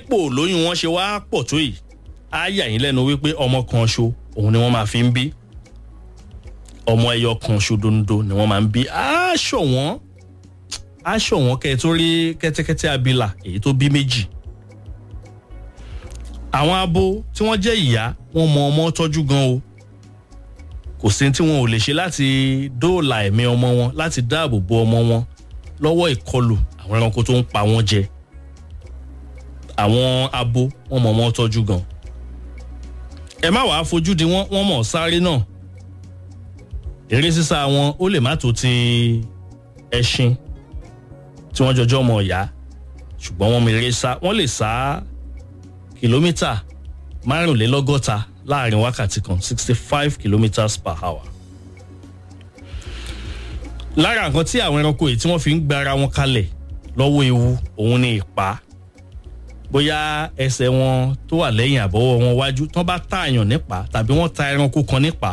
bípò lóyún wọn ṣe wá pọ̀ tó yìí á yà yín lẹ́nu wípé ọmọ kan ṣo òun ni wọ́n máa fi ń bí ọmọ ẹyọ kan ṣo dondo ni wọ́n máa ń bí aṣọ wọn aṣọ wọn kẹ́ ẹ tó rí kẹ́tẹ́kẹ́tẹ́ abilà èyí tó bí méjì àwọn abo tí wọ́n jẹ́ ìyá wọ́n mọ ọmọ tọ́jú gan o kò sí tí wọn ò lè ṣe láti dóòlà ẹ̀mí ọmọ wọn láti dáàbò bo ọmọ wọn lọ́wọ́ ìkọlù àwọn ẹranko tó ń pa wọ́n jẹ àwọn abo wọ́n mọ ọmọ tọ́jú gan ẹ má wàá fojú di wọn wọ́n mọ̀ sáré náà eré sísá wọn ó lè má tó ti ẹṣin tí wọ́n jọjọ́ mọ̀ ọ̀yá ṣùgbọ́n wọ́n mọ eré sá wọ́n lè sá kìlómítà márùnlélọ́gọ́ta láàrin wákàtí kan sixty five kilometres per hour. lára nǹkan tí àwọn ẹranko yìí tí wọ́n fi ń gbára wọn kalẹ̀ lọ́wọ́ ewu òun ni ìpá bóyá ẹsẹ̀ wọn tó wà lẹ́yìn àbọ̀wọ́ wọn wájú tán bá tààyàn nípa tàbí wọ́n ta ẹranko kan nípa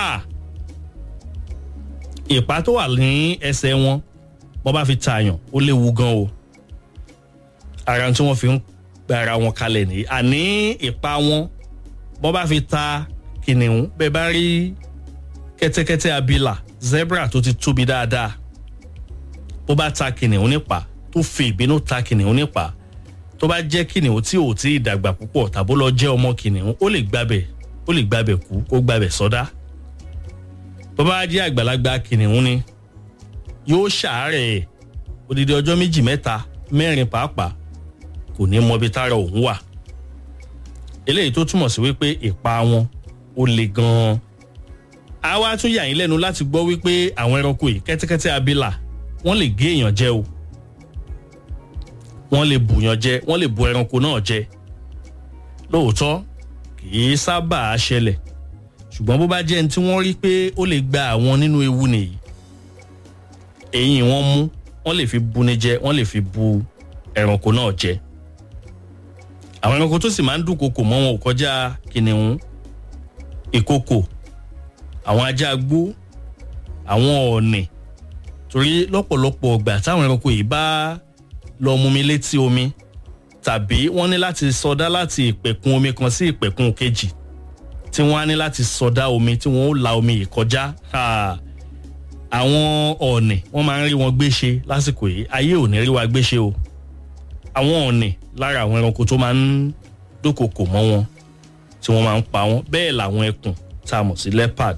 ìpá tó wà ní ẹsẹ̀ wọn wọ́n bá fi tààyàn ó léwu gan o ara tí wọ́n fi ń gbára wọn kalẹ̀ nìyí àní ìpá wọn bọ́ bá fi ta kìnìún bẹ́ẹ̀ bá rí kẹ́tẹ́kẹ́tẹ́ abilà zebra tó ti tóbi dáadáa bó bá ta kìnìún nípa tó fi ìbínú ta kìnìún nípa tó bá jẹ́ kìnìún tí ò tí ì dàgbà púpọ̀ tàbó lọ jẹ́ ọmọ kìnìún ó lè gbabẹ̀ ó lè gbabẹ̀ kú kó gbabẹ̀ sọdá bó bá jẹ́ àgbàlagbà kìnìún ni yóò ṣàárẹ̀ odidi ọjọ́ méjì mẹ́ta mẹ́rin pàápàá kò ní mọ ibi tára òun wà eléyìí tó túmọ̀ sí wípé ìpa wọn ó le gan-an. a wá tún yà yín lẹ́nu láti gbọ́ wípé àwọn ẹranko yìí kẹ́tẹ́kẹ́tẹ́ abilà wọ́n lè gé èèyàn jẹ o wọ́n lè bùyàn jẹ wọ́n lè bu ẹranko náà jẹ lóòótọ́ kì í sábà ṣẹlẹ̀ ṣùgbọ́n bó bá jẹ́ ẹni tí wọ́n rí pé ó lè gba àwọn nínú ewu nìyí eyín wọn mú wọ́n lè fi buni jẹ wọ́n lè fi bu ẹranko náà jẹ àwọn ẹranko tó sì máa ń dúnkokò mọ́ wọn ò kọjá kìnìún ìkokò àwọn ajá gbó àwọn ọ̀ọ̀nì torí lọ́pọ̀lọpọ̀ ọgbà táwọn ẹranko yìí bá lọ mumi létí omi tàbí wọ́n ní láti sọdá láti ìpẹ̀kun omi kan sí ìpẹ̀kun kejì tí wọ́n á ní láti sọdá omi tí wọ́n ó la omi yìí kọjá àwọn ọ̀ọ̀nì wọ́n máa ń rí wọn gbéṣe lásìkò yìí ayé ò ní rí wa gbéṣe o àwọn ọ̀nì lára àwọn ẹranko tó máa ń dúnkokò mọ́ wọn tí wọ́n máa ń pa wọ́n bẹ́ẹ̀ làwọn ẹkùn tá a mọ̀ sí leopard.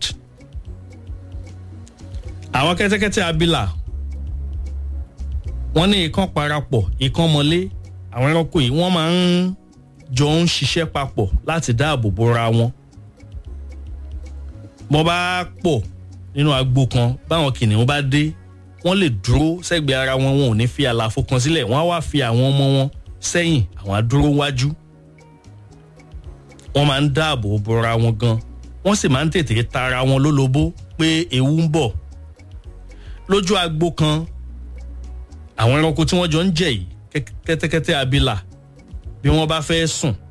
àwọn kẹ́tẹ́kẹ́tẹ́ abilà wọ́n ní ikán parapọ̀ ikán mọ́lé àwọn ẹranko yìí wọ́n máa ń jọ ń ṣiṣẹ́ papọ̀ láti dáàbò bora wọn. bọ́ bá pọ̀ nínú agbo kan báwọn kìnìún bá dé wọ́n lè dúró sẹ́gbẹ̀ẹ́ ara wọn wọn ò ní fi àlàfo kan sílẹ̀ wọ́n á wá fi àwọn ọmọ wọn sẹ́yìn àwọn adúró wájú. wọ́n máa ń dáàbò bora wọn gan wọ́n sì máa ń tètè tara wọn lólobó pé ewu ń bọ̀. lójú agbo kan àwọn ẹranko tí wọ́n jọ ń jẹ yìí kẹ́tẹ́kẹ́tẹ́ abilà bí wọ́n bá fẹ́ sùn